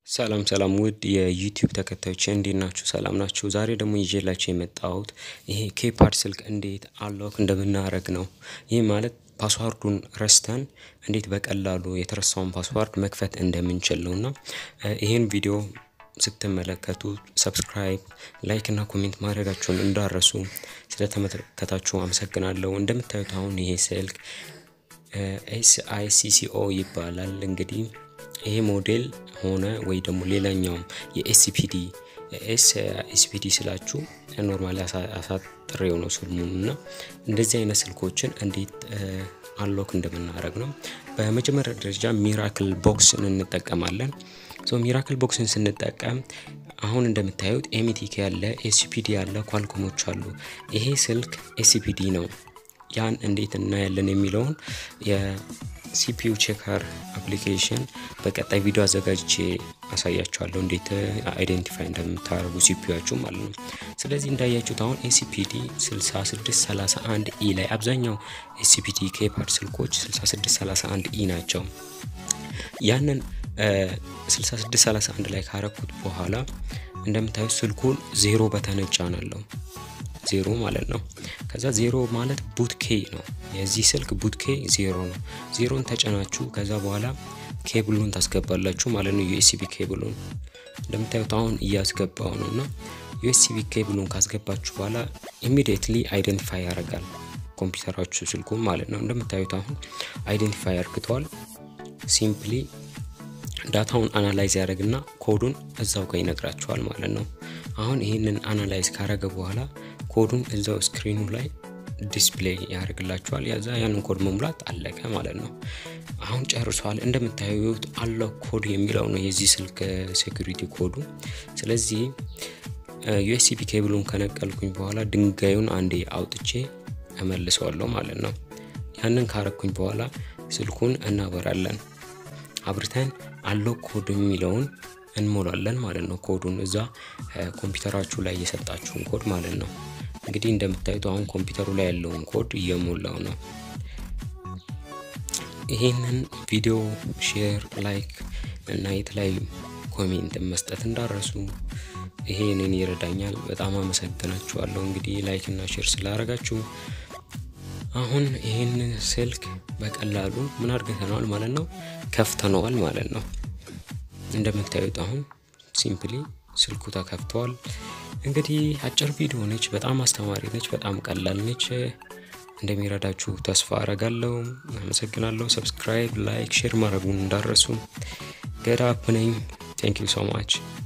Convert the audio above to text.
ሰላም ሰላም ውድ የዩቲዩብ ተከታዮች እንዴት ናችሁ? ሰላም ናችሁ? ዛሬ ደግሞ ይዤላችሁ የመጣሁት ይሄ ኬፓድ ስልክ እንዴት አንሎክ እንደምናደርግ ነው። ይህ ማለት ፓስዋርዱን ረስተን እንዴት በቀላሉ የተረሳውን ፓስዋርድ መክፈት እንደምንችል ነው እና ይህን ቪዲዮ ስትመለከቱ ሰብስክራይብ፣ ላይክ እና ኮሜንት ማድረጋችሁን እንዳረሱ ስለተመለከታችሁ አመሰግናለሁ። እንደምታዩት አሁን ይሄ ስልክ ኤስ አይ ሲሲኦ ይባላል እንግዲህ ይሄ ሞዴል ሆነ ወይ ደግሞ ሌላኛውም የኤስፒዲ ኤስ ኤስፒዲ ስላችሁ ኖርማሊ አሳጥሬው ነው ስልሙን እና እንደዚህ አይነት ስልኮችን እንዴት አንሎክ እንደምናደርግ ነው። በመጀመሪያ ደረጃ ሚራክል ቦክስን እንጠቀማለን። ሶ ሚራክል ቦክስን ስንጠቀም አሁን እንደምታዩት ኤሚቲክ ያለ ኤስፒዲ ያለ ኳልኮሞች አሉ። ይሄ ስልክ ኤስፒዲ ነው። ያን እንዴት እናያለን የሚለውን የሲፒዩ ቼከር አፕሊኬሽን በቀጣይ ቪዲዮ አዘጋጅቼ አሳያችኋለሁ፣ እንዴት አይዴንቲፋይ እንደምታደርጉ ሲፒዩችሁ ማለት ነው። ስለዚህ እንዳያችሁት አሁን ኤሲፒዲ 6631 ኢ ላይ አብዛኛው ኤሲፒዲ ኬፓድ ስልኮች 6631 ኢ ናቸው። ያንን 6631 ላይ ካረኩት በኋላ እንደምታዩት ስልኩን ዜሮ በተነጫን አለው ዜሮ ማለት ነው። ከዛ ዜሮ ማለት ቡትኬ ነው። የዚህ ስልክ ቡትኬ ዜሮ ነው። ዜሮን ተጨናችሁ ከዛ በኋላ ኬብሉን ታስገባላችሁ ማለት ነው። ዩኤስቢ ኬብሉን እንደምታዩት አሁን እያስገባው ነው እና ዩኤስቢ ኬብሉን ካስገባችሁ በኋላ ኢሚዲየትሊ አይደንቲፋይ ያደርጋል ኮምፒውተራችሁ ስልኩን ማለት ነው። እንደምታዩት አሁን አይደንቲፋይ አርግተዋል። ሲምፕሊ ዳታውን አናላይዝ ያደርግና ኮዱን እዛው ጋር ይነግራችኋል ማለት ነው። አሁን ይህንን አናላይዝ ካረገ በኋላ ኮዱን እዛው ስክሪኑ ላይ ዲስፕሌይ ያደርግላችኋል። ያዛ ያንን ኮድ መሙላት አለቀ ማለት ነው። አሁን ጨርሷል። እንደምታዩት አንሎክ ኮድ የሚለው ነው የዚህ ስልክ ሴኩሪቲ ኮዱ። ስለዚህ ዩኤስቢ ኬብሉን ከነቀልኩኝ በኋላ ድንጋዩን አንዴ አውጥቼ እመልሰዋለሁ ማለት ነው። ያንን ካረኩኝ በኋላ ስልኩን እናበራለን። አብርተን አንሎክ ኮድ የሚለውን እንሞላለን ማለት ነው። ኮዱን እዛ ኮምፒውተራችሁ ላይ የሰጣችሁን ኮድ ማለት ነው። እንግዲህ እንደምታዩት አሁን ኮምፒውተሩ ላይ ያለውን ኮድ እየሞላው ነው። ይህንን ቪዲዮ ሼር፣ ላይክ እና የተለያዩ ኮሜንት መስጠት እንዳረሱ። ይሄ እኔን ይረዳኛል። በጣም አመሰግናችኋለሁ። እንግዲህ ላይክ እና ሼር ስላደረጋችሁ አሁን ይህንን ስልክ በቀላሉ ምን አድርገተነዋል ማለት ነው፣ ከፍተነዋል ማለት ነው። እንደምታዩት አሁን ሲምፕሊ ስልኩ ተከፍተዋል። እንግዲህ አጭር ቪዲዮ ነች፣ በጣም አስተማሪ ነች፣ በጣም ቀላል ነች። እንደሚረዳችሁ ተስፋ አረጋለሁ። አመሰግናለሁ። ሰብስክራይብ፣ ላይክ፣ ሼር ማድረጉን እንዳረሱ። ገዳፕ ነኝ። ቴንክ ዩ ሶ ማች